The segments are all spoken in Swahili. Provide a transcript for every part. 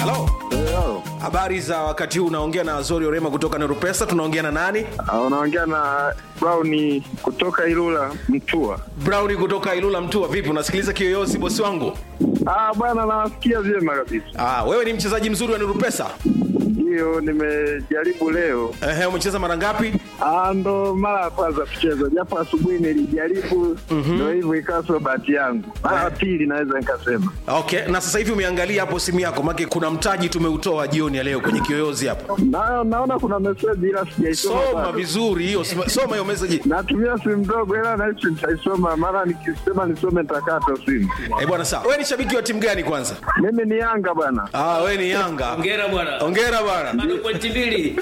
halo Leo habari za wakati huu unaongea na azori orema kutoka nerupesa tunaongea na nani unaongea na Brown kutoka Ilula Mtua. brown kutoka ilula mtua vipi unasikiliza kiyoyozi bosi wangu Ah bwana, nawasikia vyema kabisa. ah, wewe ni mchezaji mzuri wa nerupesa Ndiyo, nimejaribu leo. Ehe, umecheza mara ngapi Ah, ndo mara ya kwanza kucheza, japo asubuhi nilijaribu, ndo hivyo ikawa sio bahati yangu. Mara ya pili naweza nikasema. okay na sasa hivi umeangalia hapo simu yako make kuna mtaji tumeutoa jioni ya leo kwenye kiyoyozi hapo Na, naona kuna meseji ila sijaisoma soma bado. vizuri hiyo soma soma hiyo message Natumia simu ndogo ila nahisi nitaisoma, mara nikisema nisome nitakata simu. eh bwana sawa wewe ni shabiki wa timu gani kwanza Mimi ni Yanga bwana. ah, wewe ni yanga Hongera bwana. ongera bwana Bado pointi mbili.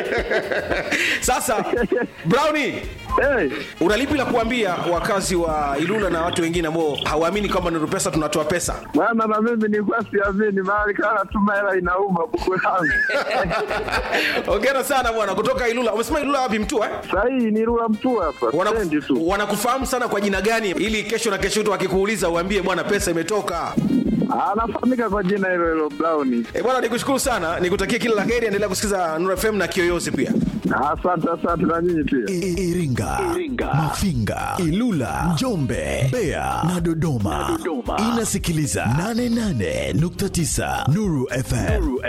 sasa browni Hey, unalipi la kuambia wakazi wa ilula na watu wengine ambao hawaamini kwamba nuru pesa tunatoa pesa bwana na mimi nilikuwa siamini, mara kana tuma hela inauma buku langu. ongera sana bwana kutoka ilula umesema ilula wapi mtua eh? Sahii ni Rula Mtua hapa, Wanaku- stendi tu. wanakufahamu sana kwa jina gani ili kesho na kesho tu akikuuliza uambie bwana pesa imetoka Anafahamika kwa jina hilo hilo Brown. e bwana nikushukuru sana nikutakia kila la heri endelea kusikiza nuru fm na kiyoyozi pia Asante, asante na nyinyi pia. I- Iringa, Mafinga, Ilula, Njombe, Mbeya na Dodoma. Inasikiliza 88.9 Nuru FM.